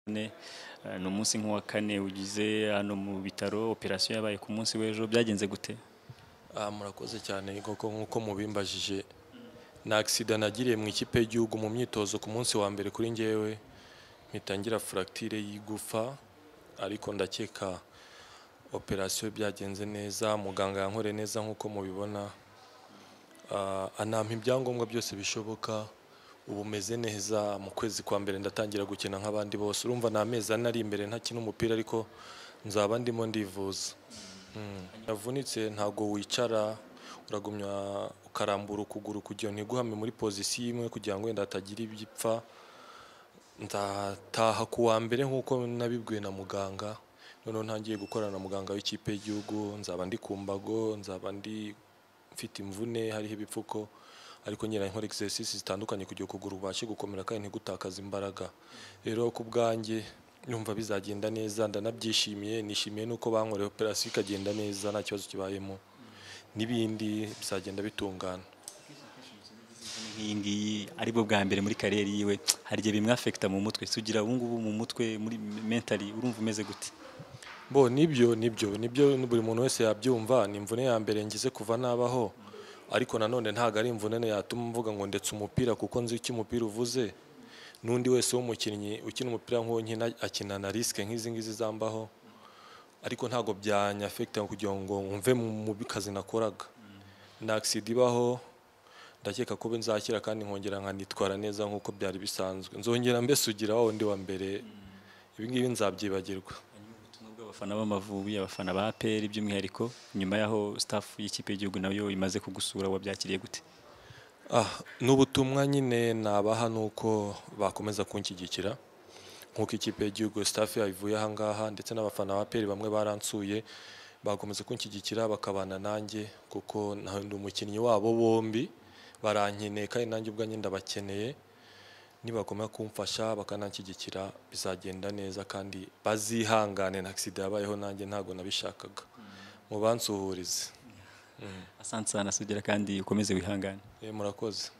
Ni umunsi nk'uwa kane ugize hano mu bitaro operasiyo yabaye ku munsi w'ejo byagenze gute Ah, murakoze cyane koko nk'uko mubimbajije ni agisida nagiriye mu ikipe y'igihugu mu myitozo ku munsi wa mbere kuri ngewe mpita ngira furagitire y'igufa ariko ndakeka operasiyo byagenze neza muganga yankoreye neza nk'uko mubibona Ah, anampa ibyangombwa byose bishoboka ubu meze neza mu kwezi kwa mbere ndatangira gukina nk'abandi bose urumva ni amezi ane ari imbere ntakina umupira ariko nzaba ndimo ndivuza yavunitse ntabwo wicara uragumya ukarambura ukuguru kugira ntiguhame muri pozisiyo imwe kugira ngo wenda hatagira ibyipfa ndataha ku wa mbere nk'uko nabibwiwe na muganga noneho ntangiye gukorana na muganga w'ikipe y'igihugu nzaba ndi ku mbago nzaba ndi mfite imvune hariho ibipfuko ariko nyine nkora exercises zitandukanye kugira ngo ukuguru ubashe gukomera kandi ntigutakaze imbaraga rero ku bwanjye numva bizagenda neza ndanabyishimiye nishimiye n'uko bankoreye operasiyo ikagenda neza nta kibazo kibayemo n'ibindi bizagenda bitungana nk'iyi ngiyi ari bwo bwa mbere muri kariyeri yiwe hari igihe bimwafekita mu mutwe tugira ubu ngubu mu mutwe muri mentali urumva umeze gute bo nibyo nibyo nibyo buri muntu wese yabyumva ni imvune ya mbere ngize kuva nabaho ariko nanone ntabwo ari imvune yatuma mvuga ngo ndetse umupira kuko nzi icyo umupira uvuze n'undi wese w'umukinnyi ukina umupira nk'uwo nyine akinana risike nk'izi ngizi zambaho ariko ntabwo byanyafekita kugira ngo mve mu kazi nakoraga ni agisida ibaho ndakeka ko nzakira kandi nkongera nkanitwara neza nk'uko byari bisanzwe nzongera mbesugira wa wundi wa mbere ibi ngibi nzabyibagirwa ubutumwa bw'abafana b'amavubi abafana ba APR by'umwihariko nyuma y'aho staff y'ikipe y'igihugu nayo imaze kugusura wabyakiriye gute Ah, n'ubutumwa nyine nabaha ni uko bakomeza kunshyigikira nk'uko ikipe y'igihugu staff yayivuye ahangaha ndetse n'abafana ba peri bamwe baransuye bakomeza kunshyigikira bakabana nanjye kuko na- ndi umukinnyi wabo bombi barankeneye kandi nanjye ubwanjye ndabakeneye nibakomeza kumfasha bakananshyigikira bizagenda neza kandi bazihangane na agisida yabayeho nanjye ntabwo nabishakaga mubansuhurize asante sana sugera kandi ukomeze wihangane Eh, murakoze